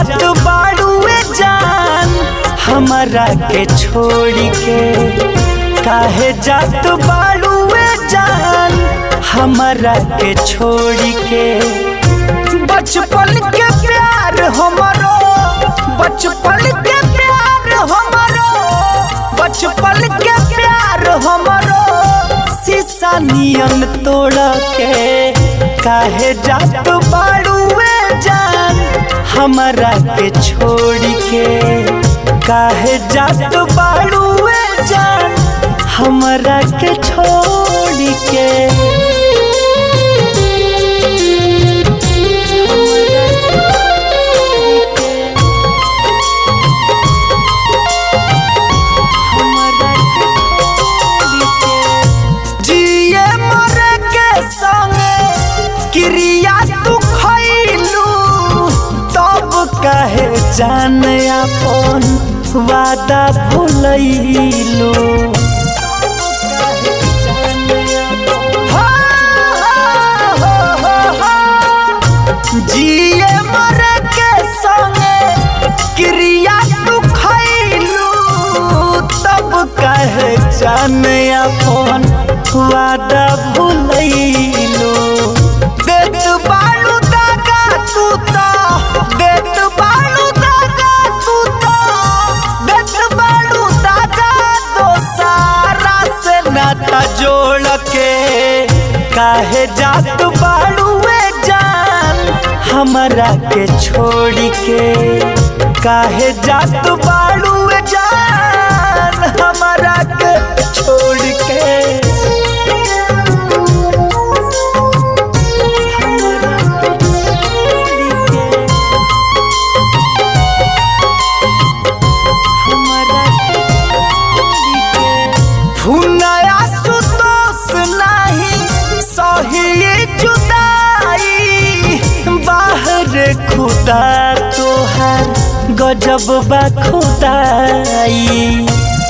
जात बाड़ुए जान हमारा के छोड़ के काहे जात बाड़ुए जान हमारा के छोड़ के बचपन के प्यार हमारो बचपन के प्यार हमारो बचपन के प्यार हमारो शीशा नियन तोड़ के काहे जात बाड़ुए जान हमारा के छोड़ के काहे जात बाड़ुए जान हमारा के छोड़ के जिए मरे के संगे क्रिया तू खैलू तब कहे जान अपन वादा भूलैलू जिए मरे के संगे क्रिया तू खैलू तब कहे जान अपन वादा भूलैलू देत बालू दागा तू तो देत बालू दागा तू तो देत बालू दागा तो सारा से नाता जोड़ के काहे जात बालूए जान हमरा के छोड़ के काहे जात बालूए जान हमरा के छोड़ के फुनया सुतोष नाही सही जुदाई बाहर खुदा तोहार गजब बा खुदाई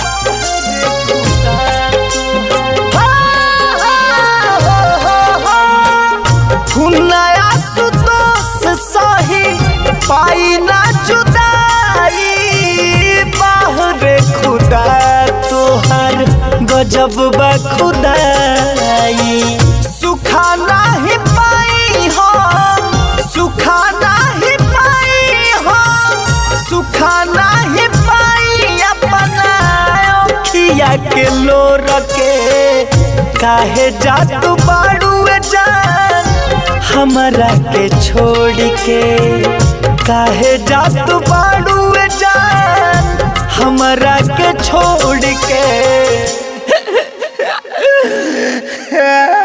फुनया सुतोष सही पाई ना जुदाई बाहर खुदा तोहर गजब बा खुदाई सुखा नाही पाई हम सुखा नाही पाई हम सुखा नाही पाई अपना अखिया के लोर के काहे जात बाड़ुए जान हमरा के छोड़ के काहे जात बाड़ुए जान हमरा के छोड़ के